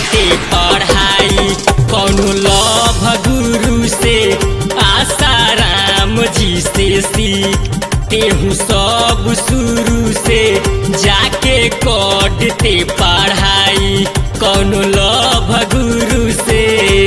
ते पढ़ाई कौनो लभ गुरु से आसाराम जी से सीख तेहू सब शुरू से जाके करते पढ़ाई कौनो लभ गुरु से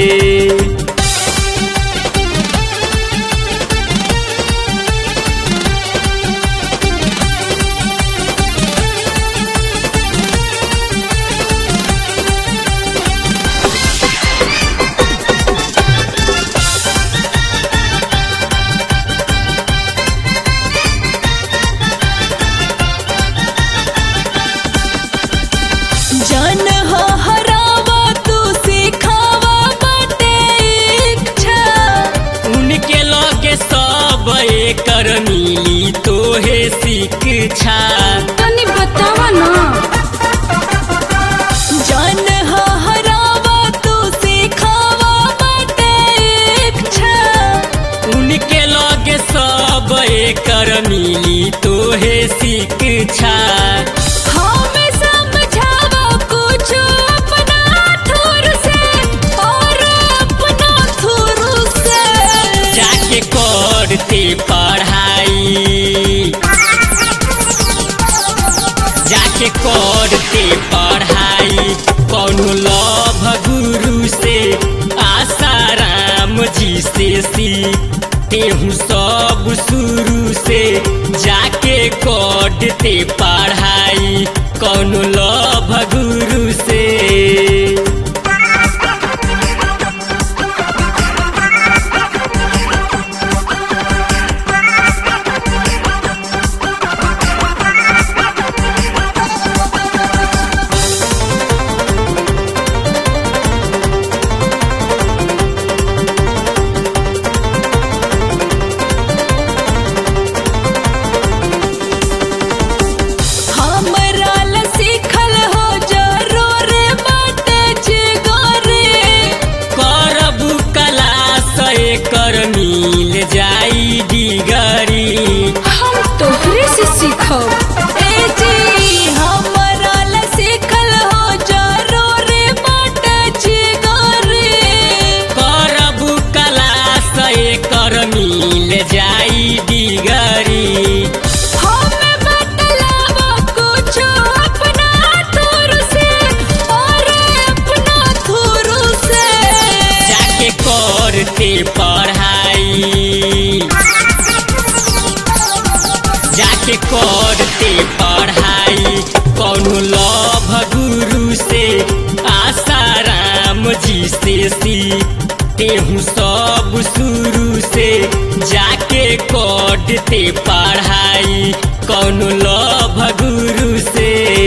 जन हो हरावा तू सिखावा बाटे इच्छा उनके लगे सब एकर मिली तोहे शिक्षा तनी बतावा ना जन हो हरावा तू सिखावा बाटे इच्छा उनके लगे सब एकर मिली तोहे शिक्षा हमें समझावा कुछ अपना थुर से और अपना थुर से जाके करते पढ़ाई जाके करते पढ़ाई कौनो लभ गुरु से आसाराम जी से सीख तेहू सब शुरू से जाके करते पढ़ाई कौनो लभ गुरु से हमरा ला सीखल हो जरूर बात जिगरे करबू कला से कर मिल जाई डिगरी हम तोहरे से सीखब ए जी हमरा ला सीखल हो जरूर बात जिगरे करबू कला से कर मिल जाई डिगरी हमें बतलावा कुछ अपना थुर से और अपना थुर से जाके करते पढ़ाई जाके करते पढ़ाई कौनो लभ गुरु से आसाराम जी से सीख तेहू सब शुरू से जाके करते पढ़ाई कौनो लभ गुरु से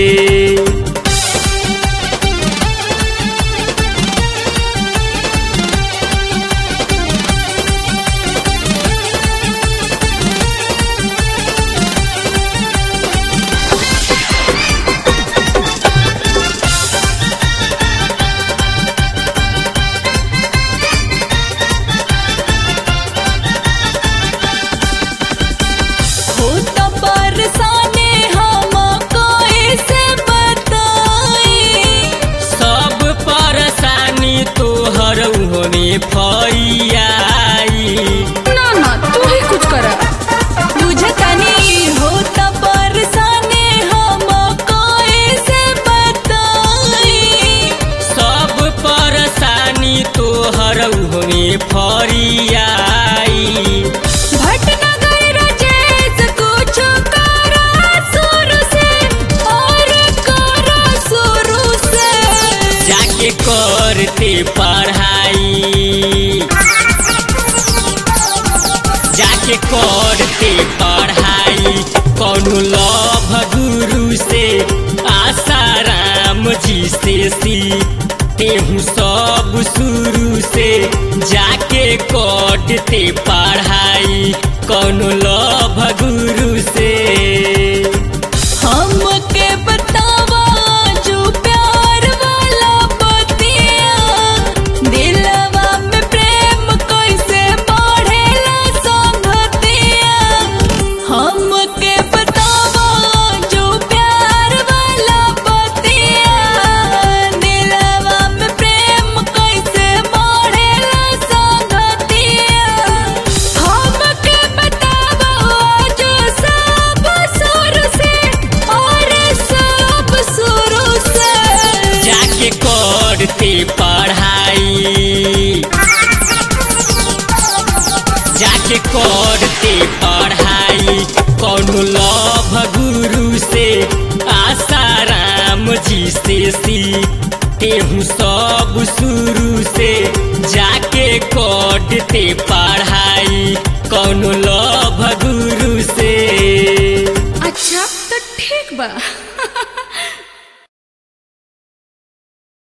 हो तो बरसाने हम कैसे बताई सब परेशानी तोहर होने फैयाई ना ना तू ही कुछ कर बुझतनी हो तो बरसाने हम कैसे बताई सब परेशानी तोहर होने फरियाई भटनगर राजेश कुछ करा शुरू से और करा शुरू से जाके करते पढ़ाई जाके करते पढ़ाई कौनो लभ गुरु से आसाराम जी से सीख तेहू सब शुरू से जाके करते पढ़ाई कौनो लभ गुरु से हमके बतावा जो प्यार वाला बतिया दिलवा में प्रेम कैसे बढ़ेला संगतिया हमके बतावा जो प्यार वाला बतिया दिलवा में से सीखते हूँ सब शुरू से जाके करते पढ़ाई कौनो लभ गुरु से अच्छा तो ठीक बा